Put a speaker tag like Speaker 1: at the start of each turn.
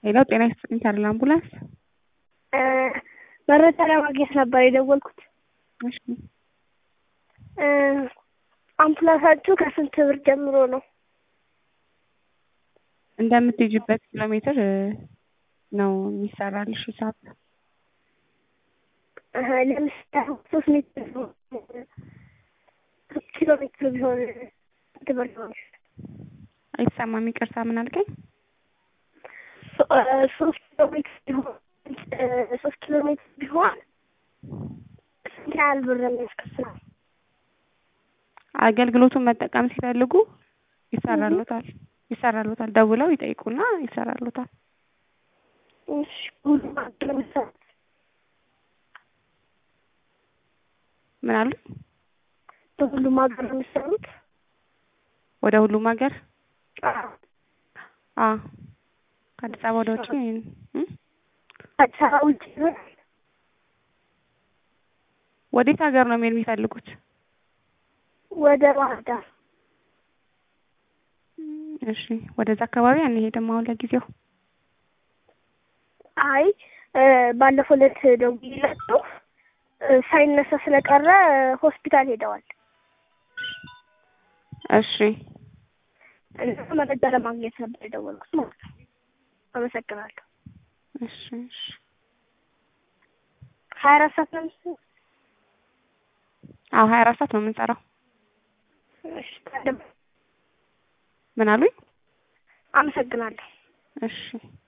Speaker 1: ሌላው ጤና ይስጥልኝ ታደለ አምቡላንስ
Speaker 2: መረጃ ለማግኘት ነበር የደወልኩት።
Speaker 1: እሺ
Speaker 2: አምቡላንሳችሁ ከስንት ብር ጀምሮ ነው?
Speaker 1: እንደምትሄጂበት ኪሎ ሜትር ነው የሚሰራልሽ ሂሳብ።
Speaker 2: እህ ለምሳሌ ሶስት ሜትር ቢሆን ሶስት ኪሎ ሜትር ቢሆን ስንት ብር ይሆናል?
Speaker 1: አይሰማም፣ ይቅርታ ምን አልከኝ?
Speaker 2: ሶስት ኪሎ ሜትር ቢሆን ሶስት ኪሎ ሜትር ቢሆን ስንት ያህል ብር ነው የሚያስከፍለው?
Speaker 1: አገልግሎቱን መጠቀም ሲፈልጉ ይሰራሉታል ይሰራሉታል። ደውለው ይጠይቁና ይሰራሉታል።
Speaker 2: እሺ ሁሉም አንድ ነው የሚሰሩት?
Speaker 1: ምን አሉ?
Speaker 2: በሁሉም ሀገር ነው የሚሰሩት?
Speaker 1: ወደ ሁሉም ሀገር
Speaker 2: አዎ።
Speaker 1: አ ከአዲስ አበባ ወደ ውጭ እ
Speaker 2: አዲስ አበባ ውጭ ይሆናል?
Speaker 1: ወዴት ሀገር ነው መሄድ የሚፈልጉት?
Speaker 2: ወደ ባህር ዳር።
Speaker 1: እሺ ወደዛ አካባቢ አንሄድም አሁን ለጊዜው።
Speaker 2: አይ ባለፈው ዕለት ደውዬላቸው ሳይነሳ ስለቀረ ሆስፒታል ሄደዋል።
Speaker 1: እሺ
Speaker 2: እና መረጃ ለማግኘት ነበር የደወልኩት ማለት ነው። አመሰግናለሁ።
Speaker 1: እሺ እሺ
Speaker 2: ሀያ አራት ሰዓት ነው የምትሰሩት?
Speaker 1: አዎ ሀያ አራት ሰዓት ነው የምንሰራው።
Speaker 2: እሺ ታዲያ
Speaker 1: ምን አሉኝ?
Speaker 2: አመሰግናለሁ።
Speaker 1: እሺ